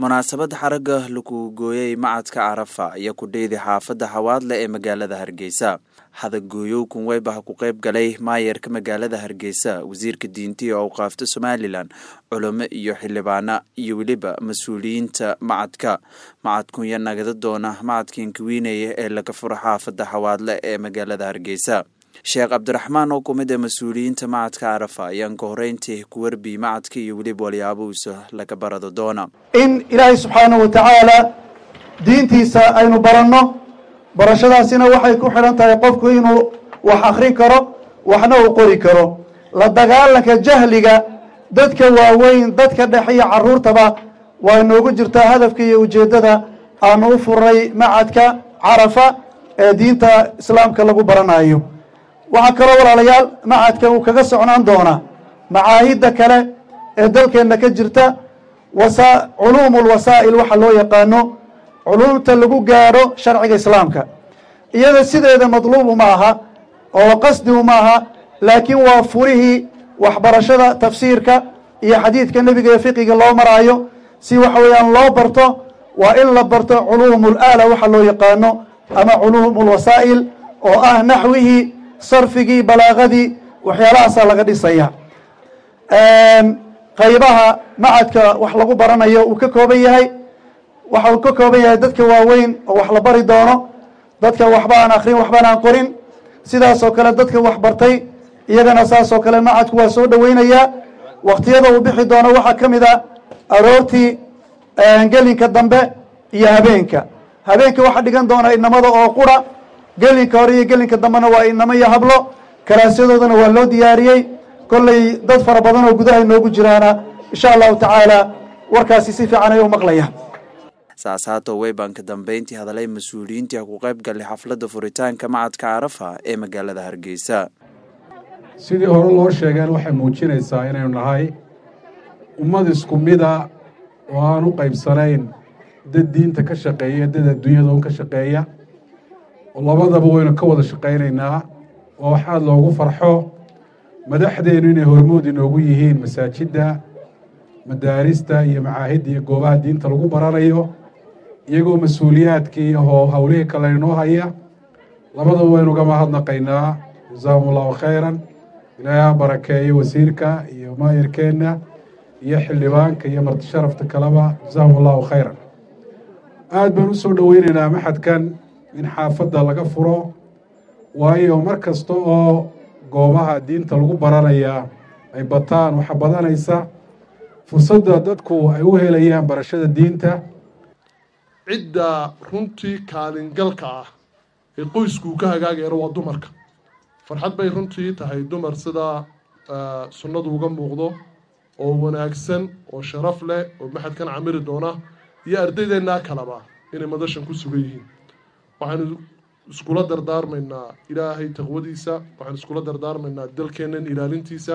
munaasabad xaragga lagu gooyey macadka carafa iyo kudheydi xaafadda xawaadle ee magaalada hargeysa hadagooyow kunweyba ha ku qayb galay maayarka magaalada hargeysa wasiirka diinta iyo awqaafta somalilan culamo iyo xildhibaana iyo weliba mas-uuliyiinta macadka macadkunya nagada doona macadkan kawiinaya ee laga furo xaafadda xawaadle ee magaalada hargeysa sheekh cabdiraxmaan oo kumid ee mas-uuliyiinta macadka carafa ayaan ka horeyntii ku warbiyey macadka iyo weliba walyaabuhuisa laga barado doona in ilaahay subxaanahu wa tacaala diintiisa aynu baranno barashadaasina waxay ku xidhan tahay qofku inuu wax akrin karo waxna uu qori karo la dagaalanka jahliga dadka waaweyn dadka dhexe iyo carruurtaba waa inoogu jirtaa hadafka iyo ujeeddada aanu u furnay macadka carafa ee diinta islaamka lagu baranayo waxaa kaloo walaalayaal macadka uu kaga socnaan doonaa macaahidda kale ee dalkeenna ka jirta wasa culuumul wasaa'il waxa loo yaqaano culuumta lagu gaadho sharciga islaamka iyada sideeda madluubu ma aha oo qasdigu ma aha laakiin waa furihii waxbarashada tafsiirka iyo xadiidka nebiga ee fiqiga loo maraayo si waxa weeyaan loo barto waa in la barto culuumul aala waxa loo yaqaano ama culuumul wasaa'il oo ah naxwihii sarfigii balaagadii waxyaalahaasaa laga dhisaya qaybaha macadka wax lagu baranayo uu ka kooban yahay waxa uu ka kooban yahay dadka waaweyn oo wax la bari doono dadka waxba aan akrin waxbaan aan qorin sidaas oo kale dadka wax bartay iyagana saas oo kale macadku waa soo dhoweynayaa waktiyada uu bixi doono waxaa ka mid a aroortii gelinka dambe iyo habeenka habeenka waxaa dhigan doona inamada oo qura gelinka hore iyo gelinka dambena waa inamo iyo hablo kalaasyadoodana waa loo diyaariyey kolley dad fara badan oo gudaha inoogu jiraana insha allahu tacaala warkaasi si fiican ay u maqlayaan saas haatoo weybaan ka dambeyntii hadalay mas-uuliyiintii ha ku qayb galay xafladda furitaanka macadka carafa ee magaalada hargeysa sidii hore loo sheegeen waxay muujinaysaa inaynu nahay ummad isku mida oo aan u qaybsanayn dad diinta ka shaqeeya dad adduunyada un ka shaqeeya oo labadaba waynu ka wada shaqaynaynaa waa wax aada loogu farxo madaxdeennu inay hormood inoogu yihiin masaajidda madaarista iyo macaahidda iyo goobaha diinta lagu baranayo iyagoo mas-uuliyaadkii iyo howlihii kale inoo haya labadaba waynu uga mahadnaqaynaa jasaahum allahu khayran ilaahay ha barakeeyo wasiirka iyo maayarkeenna iyo xildhibaanka iyo marti sharafta kaleba jasaahum allahu khayran aada baan u soo dhoweynaynaa maxadkan in xaafadda laga furo waayo mar kasta oo goobaha diinta lagu baranayaa ay bataan waxaa badanaysa fursadda dadku ay u helayaan barashada diinta cidda runtii kaalingalka ah ee qoyskuu ka hagaagayana waa dumarka farxad bay runtii tahay dumar sida sunnadu uga muuqdo oo wanaagsan oo sharaf leh oo maxadkan camiri doona iyo ardaydeenaa kaleba inay madashan ku sugan yihiin waxaanu iskula dardaarmaynaa ilaahay taqwadiisa waxaan iskula dardaarmaynaa dalkeennan ilaalintiisa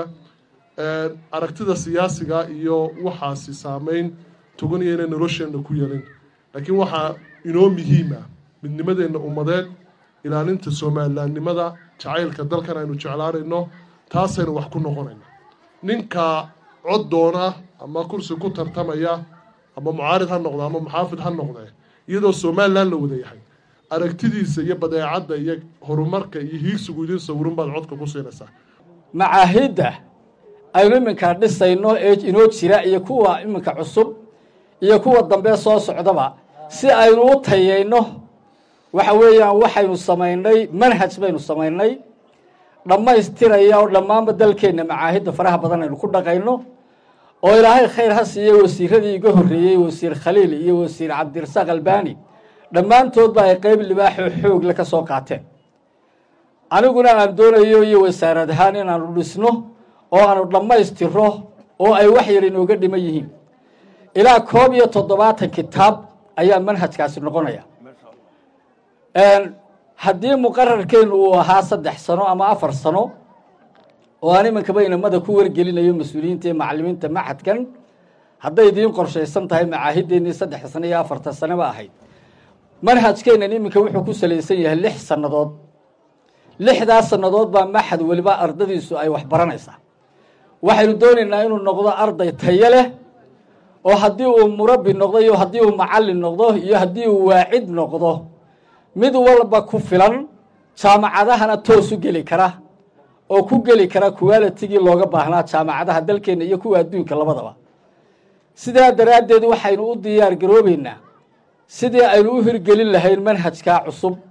aragtida siyaasiga iyo waxaasi saameyn toganaya inay nolosheenna ku yeelin laakiin waxaa inoo muhiima midnimadeenna ummadeed ilaalinta somalilaannimada jacaylka dalkan aynu jeclaanayno taasaynu wax ku noqonayna ninka cod doona ama kursi ku tartamaya ama mucaarid ha noqde ama muxaafid ha noqdee iyadoo somalilan la wada yahay aragtidiisa iyo badeecadda iyo horumarka iyo hiigsigu idin sawirun baad codka ku siinaysaa macaahidda aynu iminka dhisayno ee inoo jira iyo kuwa iminka cusub iyo kuwa dambe soo socdaba si aynu u tayayno waxa weeyaan waxaynu samaynay manhaj baynu samaynay dhammaystiraya oo dhammaanba dalkeenna macaahidda faraha badan aynu ku dhaqayno oo ilaahay khayr ha siiye wasiiradii iga horreeyey wasiir khaliil iyo wasiir cabdirasaaq albani dhammaantoodba ay qeyb libaaxoo xoogle ka soo qaateen aniguna aan doonayo iyo wasaarad ahaan inaanu dhisno oo aanu dhammaystiro oo ay wax yar inooga dhiman yihiin ilaa koob iyo toddobaatan kitaab ayaa manhajkaasi noqonaya haddii muqararkeenu uu ahaa saddex sano ama afar sano oo aan iminkaba inamada ku wargelinayo mas-uuliyiinta iyo macalimiinta macadkan hadday idiin qorshaysan tahay macaahideennii saddexda sano iyo afarta saneba ahayd manhajkeennan iminka wuxuu ku salaysan yahay lix sannadood lixdaas sannadood baa maxad weliba ardadiisu ay wax baranaysaa waxaynu doonaynaa inuu noqdo arday tayo leh oo haddii uu murabbi noqdo iyo haddii uu macallin noqdo iyo haddii uu waacid noqdo mid walba ku filan jaamacadahana toos u geli kara oo ku geli kara kuwaalitigii looga baahnaa jaamacadaha dalkeenna iyo kuwa adduunka labadaba sidaa daraaddeed waxaynu u diyaar garoobeynaa sidii aynu u hirgelin lahayn manhajkaa cusub